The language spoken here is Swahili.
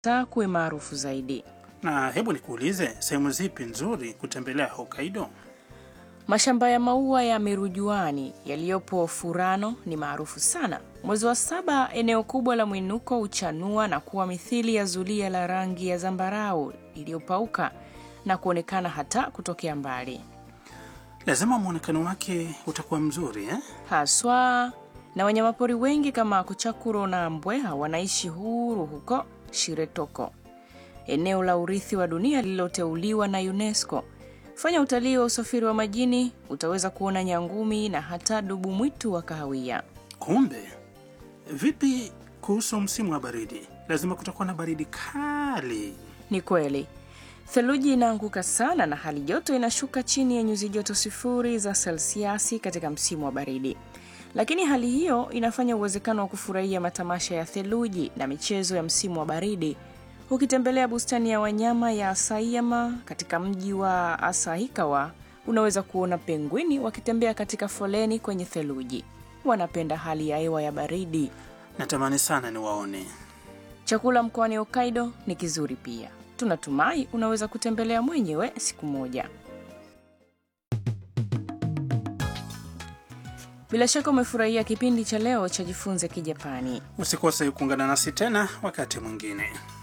ta kuwe maarufu zaidi. Na hebu nikuulize, sehemu zipi nzuri kutembelea Hokkaido? Mashamba ya maua ya mirujuani yaliyopo Furano ni maarufu sana. Mwezi wa saba, eneo kubwa la mwinuko huchanua na kuwa mithili ya zulia la rangi ya zambarau iliyopauka na kuonekana hata kutokea mbali, Lazima mwonekano wake utakuwa mzuri eh? haswa na wanyamapori wengi kama kuchakuro na mbweha wanaishi huru huko Shiretoko, eneo la urithi wa dunia lililoteuliwa na UNESCO. Fanya utalii wa usafiri wa majini, utaweza kuona nyangumi na hata dubu mwitu wa kahawia. Kumbe vipi kuhusu msimu wa baridi? Lazima kutakuwa na baridi kali. Ni kweli theluji inaanguka sana na hali joto inashuka chini ya nyuzi joto sifuri za selsiasi katika msimu wa baridi, lakini hali hiyo inafanya uwezekano wa kufurahia matamasha ya theluji na michezo ya msimu wa baridi ukitembelea bustani ya wanyama ya Asayama katika mji wa Asahikawa. Unaweza kuona pengwini wakitembea katika foleni kwenye theluji. Wanapenda hali ya hewa ya baridi. Natamani sana niwaone. Chakula mkoani Hokkaido ni kizuri pia. Tunatumai unaweza kutembelea mwenyewe siku moja. Bila shaka umefurahia kipindi cha leo cha Jifunze Kijapani. Usikose kuungana nasi tena wakati mwingine.